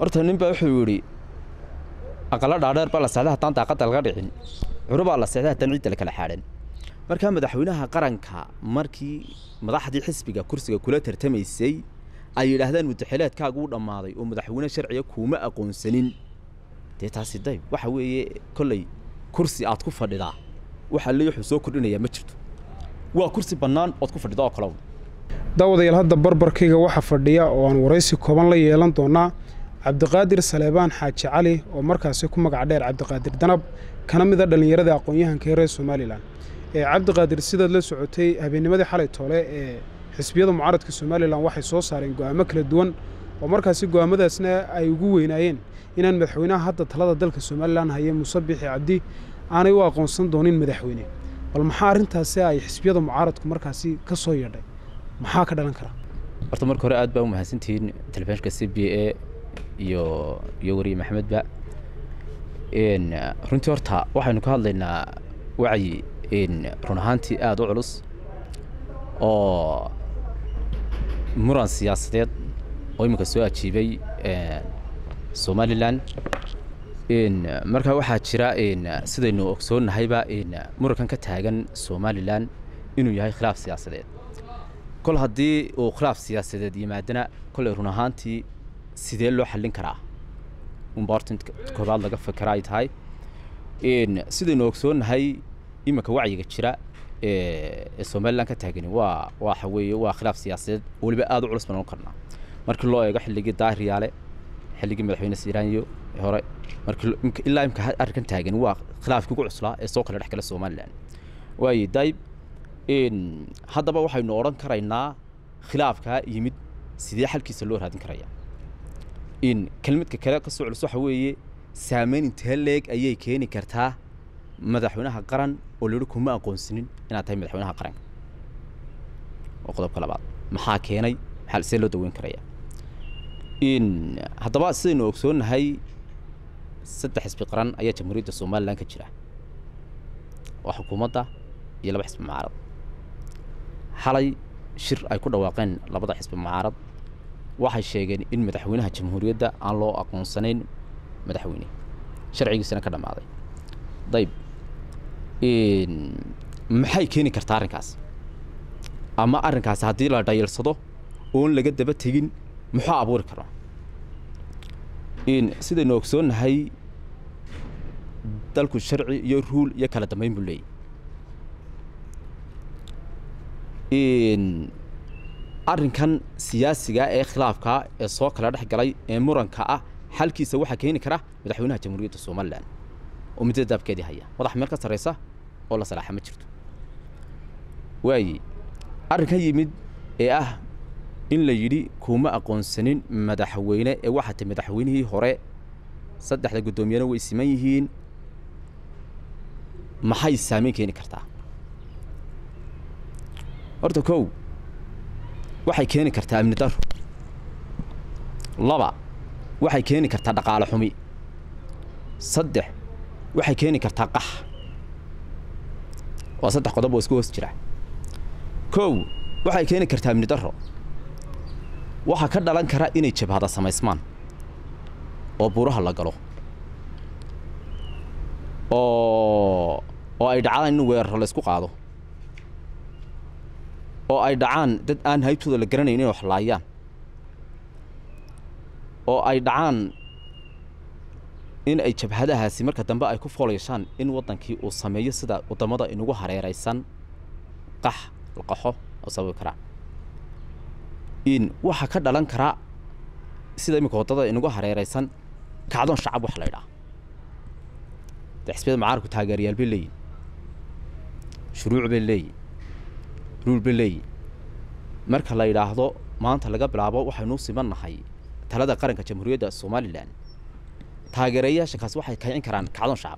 horta nin baa wuxuu yidhi aqala dhaadheer baa la seexday haddaan daaqadda laga dhicin curo baa la seexday haddaan ciidda la kala xaadhan markaa madaxweynaha qaranka markii madaxdii xisbiga kursiga kula tartamaysay ay yidhaahdaan mudaxileedkaagu u dhammaaday oo madaxweyne sharciga kuuma aqoonsanin dee taasi dayb waxa weeye kolley kursi aad ku fadhidaa waxa le wuxuu soo kordhinayaa ma jirto waa kursi bannaan ood ku fadhida oo kalow daawadayaal hadda barbarkayga waxaa fadhiya oo aan waraysi kooban la yeelan doonaa cabdiqaadir saleebaan xaaji cali oo markaasi ku magac dheer cabdiqaadir danab kana mid a dhallinyarada aqoon-yahanka ee reer somalilan ee cabdiqaadir sidaad la socotay habeennimadii xalay toole ee xisbiyada mucaaradka somalilan waxay soo saareen go'aamo kala duwan oo markaasi go'aamadaasna ay ugu weynaayeen inaan madaxweynaha hadda talada dalka somalilan haye muuse bixi cabdi aanay u aqoonsan doonin madaxweyne bal maxaa arrintaasi ay xisbiyada mucaaradku markaasi ka soo yeedhay maxaa ka dhalan kara horta marka hore aad baa u mahadsantihiin telefishinka c b a iyo iyo wariye maxamedba runtii horta waxaynu ka hadlaynaa wacyi run ahaantii aada u culus oo muran siyaasadeed oo iminka soo ajiibay somalilan markaa waxaa jira sidaynu ogsoonnahayba murankan ka taagan somalilan inuu yahay khilaaf siyaasadeed kol haddii uu khilaaf siyaasadeed yimaadana kolley run ahaantii sidee loo xallin karaa unba horta koobaad laga fakera ay tahay sidaynu ogsoonnahay iminka wacyiga jira ee somalilan ka taagani waa waxa weeye waa khilaaf siyaasadeed weliba aada u culus baan ohan karnaa markii loo eego xilligii daahiryaale xilligii madaxweyne siiraanyo hore markii ilaa imka arrinkan taagan waa khilaafkii ugu cuslaa ee soo kala dhex gala somalilan waayo dayb haddaba waxaynu odhan karaynaa khilaafkaa yimid sidee xalkiisa loo raadin karaya in kelmadka kale ka soo culus waxa weeye saameyn intee leeg ayay keeni kartaa madaxweynaha qaran oo la yihi kuma aqoonsinin inaad tahay madaxweynaha qaranka waa qodobka labaad maxaa keenay maxaa see loo daweyn karaya in haddaba sidaynu ogsoonnahay saddex xisbi qaran ayaa jamhuuriyadda somalilan ka jira waa xukuumadda iyo laba xisbi mucaarad xalay shir ay ku dhawaaqeen labada xisbi mucaarad waxay sheegeen in madaxweynaha jamhuuriyadda aan loo aqoonsanayn madaxweyne sharcigiisana ka dhammaaday dayb maxay keeni kartaa arrinkaas ama arrinkaas haddii la dhayalsado oon laga daba tegin muxuu abuuri karaa sidaynu ogsoonnahay dalku sharci iyo ruul iyo kala dambeyn buu leeyahy arrinkan siyaasiga ee khilaafka ee soo kala dhex galay ee muranka ah xalkiisa waxaa keeni kara madaxweynaha jamhuuriyadda somalilan oo muddada daabkeedii haya madax meel ka sarraysa oo la salaaxa ma jirto waaye arrinkan yimid ee ah in la yidhi kuma aqoonsanin madaxweyne ee waxaa tay madaxweynihii hore saddexda guddoomiyana way siman yihiin maxay saameyn keeni kartaa horta kow waxay keeni kartaa amni daro laba waxay keeni kartaa dhaqaale xumi saddex waxay keeni kartaa qax waa saddex qodob oo isku hoos jira kow waxay keeni kartaa amni daro waxaa ka dhalan kara inay jabhada samaysmaan oo buuraha la galo oo oo ay dhacdaan in weeraro la isku qaado oo ay dhacaan dad aan haybtooda la garanayn inay wax laayaan oo ay dhacaan in ay jabhadahaasi marka dambe ay ku foolayshaan in waddankii uu sameeyo sida waddamada inugu hareeraysan qax laqaxo oo sababi karaa in waxaa ka dhalan karaa sida iminka waddada inugu hareeraysan kacdoon shacab wax la ydhaha dee xisbiyada mucaaradku taageerayaal bay leeyihin shuruuc bay leeyihin ruul bay leeyihin marka la yidhaahdo maanta laga bilaabo waxaynu siman nahay talada qaranka jamhuuriyadda somalilan taageerayaasha kaasi waxay kicin karaan kacdoon shacab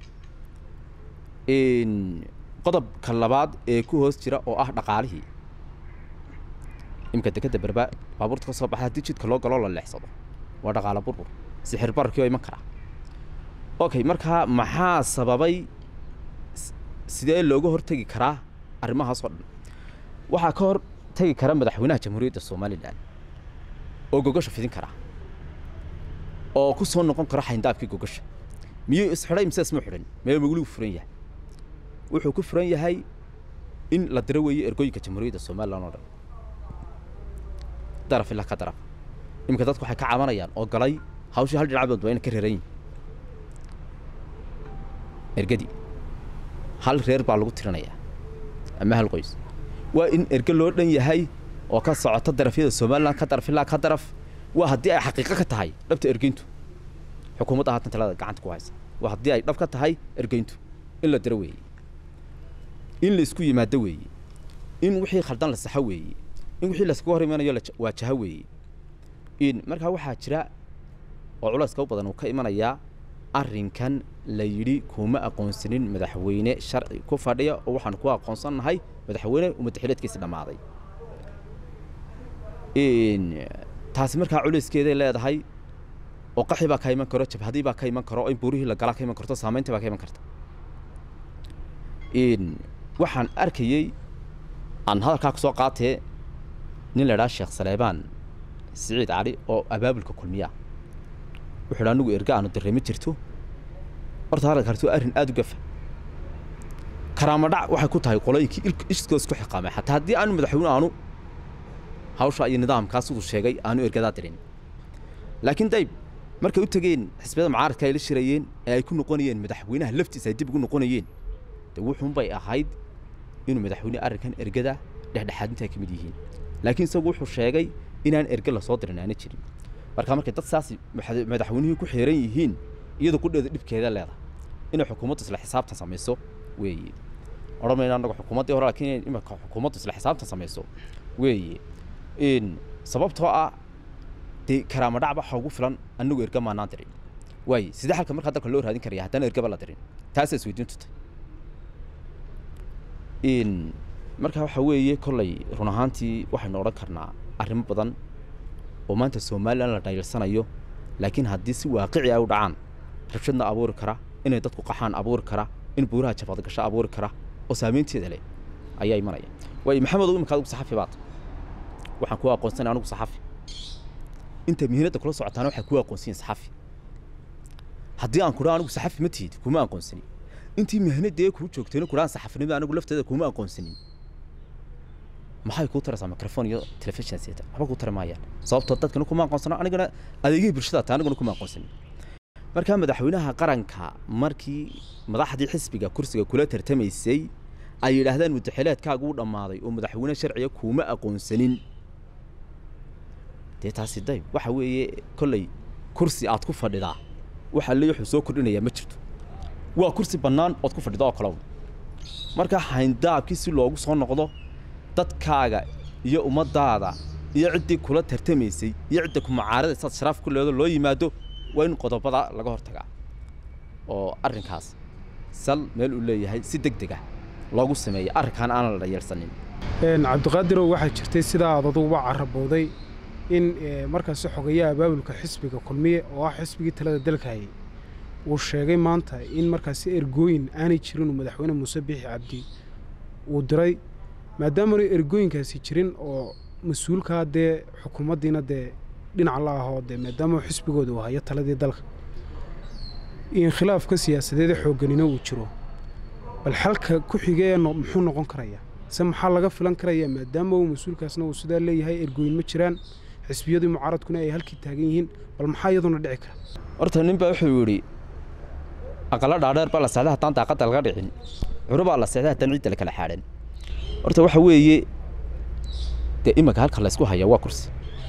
qodobka labaad ee ku hoos jira oo ah dhaqaalihii imika dekeda berba baabuurta ka soo baxa haddii jidka loo galoo la leexsado waa dhaqaala burbur sixir bararkii oo iman karaa okay markaa maxaa sababay sidee looga hortegi karaa arrimahaas oo dhan waxaa ka hor tegi kara madaxweynaha jamhuuriyadda somalilan oo gogasha fidin karaa oo ku soo noqon karo xayndaabkii gogasha miyuu isxidhay mise isma xidhin mee weligu furan yahay wuxuu ku furan yahay in la diro weeye ergooyinka jamhuuriyadda somalilan oo dhan daraf ilaa ka daraf iminka dadku waxay ka cabanayaan oo galay hawshii hal dhinac doodba inay ka reeran yihin ergadii hal reer baa lagu tirinayaa ama hal qoys waa in erge loo dhan yahay oo ka socota darafyada somalilan ka daraf ilaa ka daraf waa haddii ay xaqiiqo ka tahay dhabta ergeyntu xukuumadda haatan talada gacanta ku haysa waa haddii ay dhab ka tahay ergeyntu in la diro weeye in la isku yimaado weeye in wixii khaldan la saxo weeye in wixii layskaga hor imanayo waajaho weeye in markaa waxaa jira oo culayska u badan uu ka imanayaa arrinkan la yidhi kuma aqoonsanin madaxweyne sharci ku fadhiya oo waxaan ku aqoonsannahay madaxweyne umadaxileedkiisi dhammaaday taasi markaa culayskeeday leedahay oo qaxi baa ka iman karo jabhadii baa ka iman karo in buurihii la galaa ka iman karto saamaynta baa ka iman karta waxaan arkayey aan hadalkaa ku soo qaatee nin la idhaha sheekh saleebaan siciid cali oo abaabulka kulmiya wuxuu dha anigu erga aanu dareemi jirto horta hadalka harto arrin aada u gafa karaamadhac waxay ku tahay qolooyinkii iskoo isku xiqaamay xataa haddii aanu madaxweyne aanu hawsha iyo nidaamkaas siduu sheegay aanu ergadaa dirin laakiin dayb markay u tegeen xisbiyada mucaaradka ay la shirayeen ee ay ku noqonayeen madaxweynaha laftiisa ay dib ugu noqonayeen de wuxuunbay ahayd inuu madaxweyne arrinkan ergada dhexdhexaadinta ay ka mid yihiin laakiin isagu wuxuu sheegay inaan erge lasoo dirin aana jirin marka markay dad saas madaxweynihii ku xiran yihiin iyadoo qudheeda dhibkeeda leedahay inay xukuumaddu isla xisaabtan samayso weeye odhan mayna annaga xukuumaddii hore laakiin inay imika xukuumaddu isla xisaabtan samayso weeye in sababtoo ah dee karaama dhacba waxa ugu filan annagu erga maanaan dirin waaye sidee halka markaa dalka loo raadin karaya haddaan ergaba la dirin taasaa isweydiintu tahay in markaa waxa weeye kollay run ahaantii waxaynu odhan karnaa arrimo badan oo maanta somalilan la dhaylsanayo laakiin haddii si waaqici ay u dhacaan rabshadna abuuri kara inay dadku qaxaan abuuri kara in buuraha jabadgasho abuuri kara oo saamaynteeda leh ayaa imanaya waayo maxamedow imika adigu saxafi baad waxaan ku aqoonsanay anigu saxafi inta mihinadda kula socotaana waxay ku aqoonsiyin saxafi haddii aan kudhaa anigu saxafi ma tihid kuma aqoonsanin intii mihinadee kuu joogtayna kudhaan saxafinimada anigu lafteeda kuma aqoonsanin maxay kuu taraysaa microphone iyo telefishin seeta waxba kuu tari maayaan sababtoo dadkana kuma aqoonsano anigana adeegihii bulshada taa aniguna kuma aqoonsanin markaa madaxweynaha qaranka markii madaxdii xisbiga kursiga kula tartamaysay ay yidhaahdaan mudaxileedkaagu u dhammaaday oo madaxweyne sharciga kuuma aqoonsanin dee taasi dayb waxa weeye kolley kursi aad ku fadhidaa waxa le wuxuu soo kordhinayaa ma jirto waa kursi bannaan ood ku fadhida oo kalow marka hayndaabkii si loogu soo noqdo dadkaaga iyo ummaddaada iyo ciddii kula tartamaysay iyo cidda ku mucaarada saad sharaaf ku leedo loo yimaado waa in qodobada laga hortagaa oo arrinkaas sal meel uu leeyahay si deg deg ah loogu sameeyay arrinkaan aanan la dhayeelsanin cabdiqaadirow waxaa jirtay sidaa aad aduguba carabooday in markaasi xogayaha abaabulka xisbiga kulmiye oo ah xisbigii talada dalka hayay uu sheegay maanta in markaasi ergooyin aanay jirin uu madaxweyne muuse biixi cabdi uu diray maadaamanu ergooyinkaasi jirin oo mas-uulkaa dee xukuumaddiina dee dhinac la ahoo dee maadaama xisbigooda uu hayo taladii dalka in khilaafka siyaasadeeda xoogganina uu jiro bal xalka ku xigee muxuu noqon karayaa se maxaa laga filan karayaa maadaama uu mas-uulkaasna uu sidaa leeyahay ergooyin ma jiraan xisbiyadii mucaaradkuna ay halkii taagan yihiin bal maxaa iyaduna dhici kara horta nin baa wuxuu yidhi aqala dhaadheer baa la seexday haddaan daaqadda laga dhicin curo baa la seexday haddaan ciidda la kala xaadhan horta waxa weeye dee iminka halka laysku hayaa waa kursi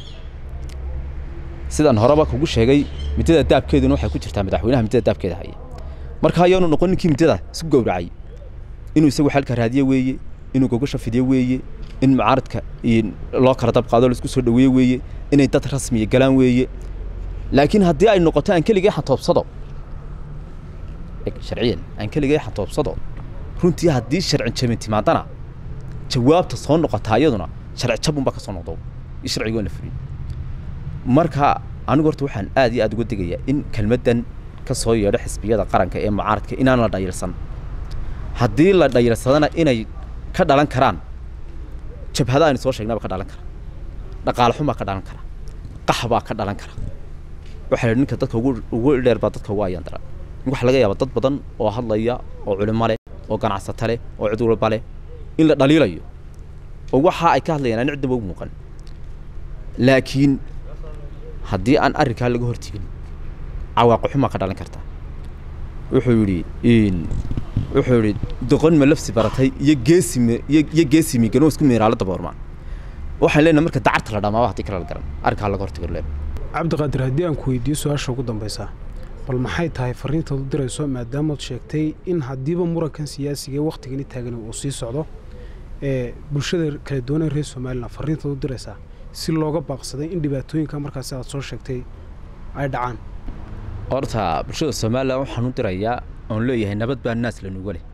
sidaan horeba kugu sheegay middada daabkeeduna waxay ku jirtaa madaxweynaha middada daabkeeda haya marka ayaanu noqon ninkii middada isku gowracay inuu isagu xalka raadiye weeye inuu gogasha fidiyo weeye in mucaaradka loo kala dab qaado laisku soo dhaweeye weeye inay dad rasmiya galaan weeye laakiin haddii ay noqoto aan keligay xantoobsado sharciyan aan keligay xantoobsado runtii haddii sharci jabin timaadana jawaabta soo noqotaa iyaduna sharci jabunbaa ka soo noqdo iyo sharcigoon la fulin marka anigu horta waxaan aad iyo aad uga digayaa in kelmaddan ka soo yeedho xisbiyada qaranka ee mucaaradka inaan la dhayilsan haddii la dhayilsadana inay ka dhalan karaan jabhada aynu soo sheegnaba ka dhalan kara dhaqaale xun baa ka dhalan kara qax baa ka dhalan kara waxaa la yidhi ninka dadka ugu ugu dheer baa dadka ugu ayaan daran waxaa laga yaabaa dad badan oo hadlaya oo culimo leh oo ganacsato leh oo cid walba leh in la dhaliilayo oo waxa ay ka hadlayaan aan cidnaba u muuqan laakiin haddii aan arrinkaa laga hortegin cawaaqi xumaa ka dhalan karta wuxuu yidhi wuxuu yidhi doqon ma lafsi baratay iyo geesimi iyo iyo geesimi ganoo isku miiraalo daboormaan waxaan leenahay marka dacarta la dhamaaba haddii kale la garan arrinkaa laga hortegi leen cabdiqaadir haddii aan ku weydiiyo su-aasha ugu dambaysa bal maxay tahay fariintaad u dirayso maadaamood sheegtay in haddiiba murankan siyaasiga ee wakhtigani taagan uu sii socdo ee bulshada kala duwan ee reer somalilan fariintaad u diraysaa si looga baaqsaday in dhibaatooyinka markaasi aad soo sheegtay ay dhacaan horta bulshada somalilan waxaan u dirayaa oon leeyahay nabad baa naas lanuga leh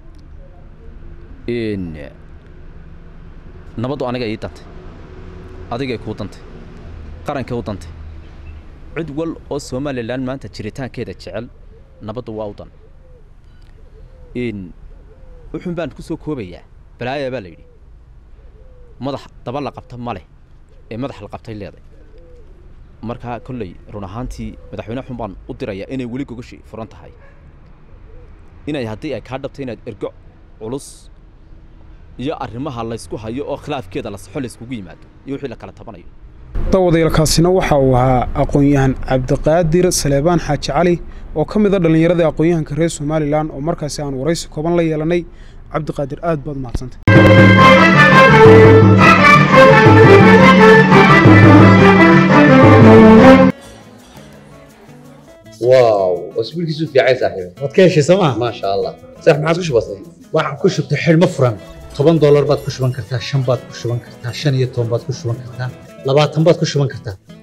nabaddu aniga ii dantay adigay kuu dantay qarankay u dantay cid wal oo somalilan maanta jiritaankeeda jecel nabaddu waa u dan wuxuun baan ku soo koobayaa balaaya baa la yidhi madax daba la qabta ma leh ee madax la qabtay leeday markaa kolley run ahaantii madaxweyne xun baan u dirayaa inay weli gogashi furan tahay inay haddii ay kaa dhabtay inaad ergo culus iyo arrimaha laysku hayo oo khilaafkeeda la saxo layskugu yimaado iyo wixii la kala tabanayo dawadayalkaasina waxa uu ahaa aqoon-yahan cabdiqaadir saleebaan xaaji cali oo ka mid a dhallinyarada aqoon-yahanka reer somalilan oo markaasi aan waraysi kooban la yeelannay cabdiqaadir aad baad umahadsantay واو اسبوعك في عايز صاحبي waad ka heshay sooma ما شاء الله صح ما عاد وش بصير waxaan ku shubtay xidhmo furan toban doolar baad ku shuban kartaa shan baad ku shuban kartaa shan iyo toban baad ku shuban kartaa labaatan baad ku shuban kartaa